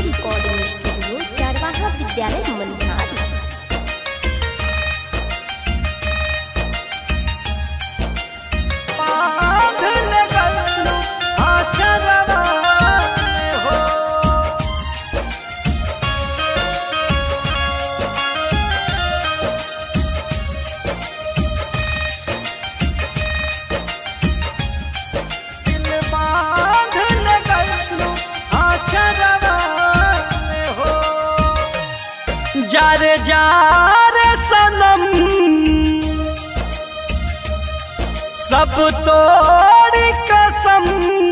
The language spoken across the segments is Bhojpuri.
रिकॉर्डिंग स्टूडियो चारवाहा विद्यालय मनिहारी बांधल गल्लू आचरवा में हो दिल बांधल गल्लू आचरवा में हो जार जार सनम सब तोड़ी कसम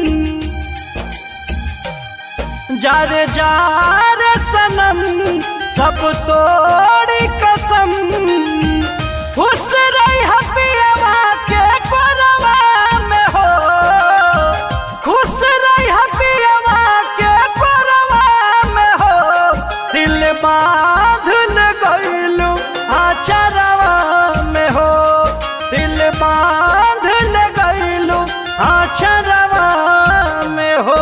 जार जार सनम सब तोड़ी कसम खुश रही हपियवा के कोरवा में हो खुश रही हपियवा के कोरवा में हो दिल बांधल गइलू आचरवा में हो दिल बांधल गइलू आचरवा में हो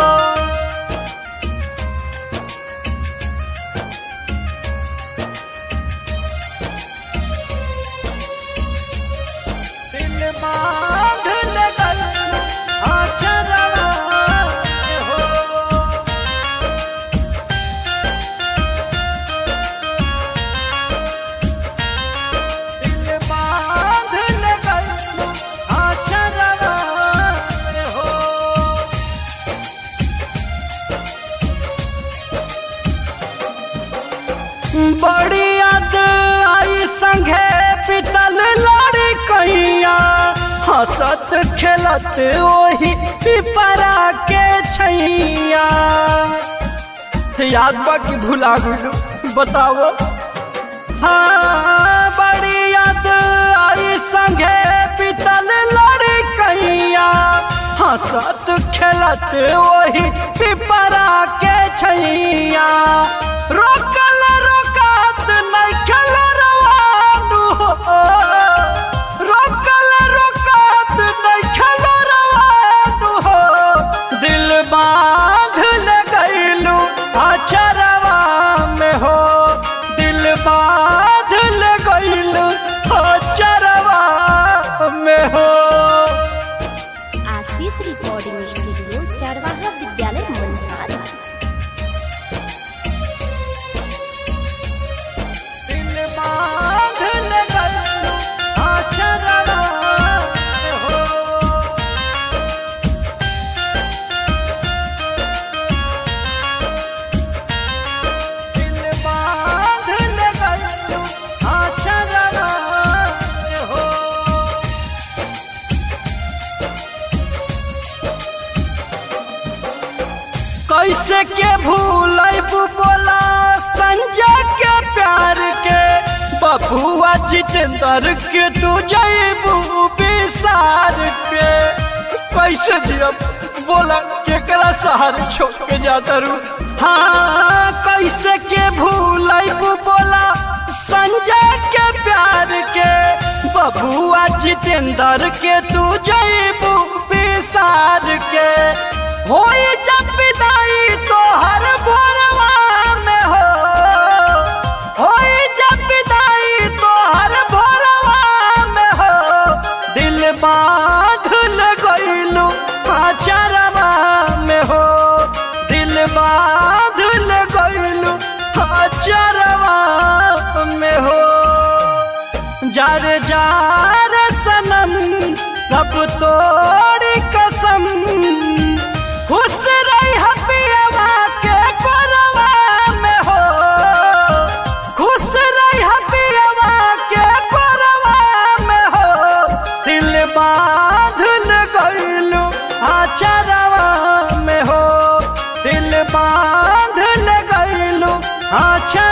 दिल बांधल गइलू आचरवा में हो दिल बांधल गइलू आचरवा में हो बड़ी याद आई संगे पितल लड़ी कैया हंसत खेलत ओही पिपरा के छैया याद बा कि भुला गइलू बताओ हाँ बड़ी याद आई संगे पितल लड़ी कैया हंसत खेलत वही पिपरा के छैया रोकल रोकात नहीं खेल रवानू हो रोकल रोकात नहीं खेल रवानू हो दिल बांधल गइलू अचरवा में हो दिल बांधल गइलू अचरवा में हो आशीष रिकॉर्डिंग स्टूडियो चारवाहा विद्यालय मनिहारी दिल बांधल गइलू अचरवा में हो दिल बांधल गइलू आचरवा में हो कैसे के भूलैबू बोला संजय के प्यार के बबुआ जितेंद्र के तू जैबू विसार के कैसे दिया बोला केकरा सहार छोड़ के जाता रू हाँ कैसे के भूलैबू बोला संजय के प्यार के बबुआ जितेंद्र के तू जैबू विसार के होई जब विदाई तो हर भोरवा में हो होई जब विदाई तो हर भोरवा में हो दिल बांधल गइलू आचरवा में हो दिल बांधल गइलू आचरवा में हो जार जार सनम सब तोड़ी कसम खुश रही हपियवा के कोरवा में हो खुश रही हपियवा के कोरवा में हो दिल बांधल गइलू आचरवा में हो दिल बांधल गइलू आचर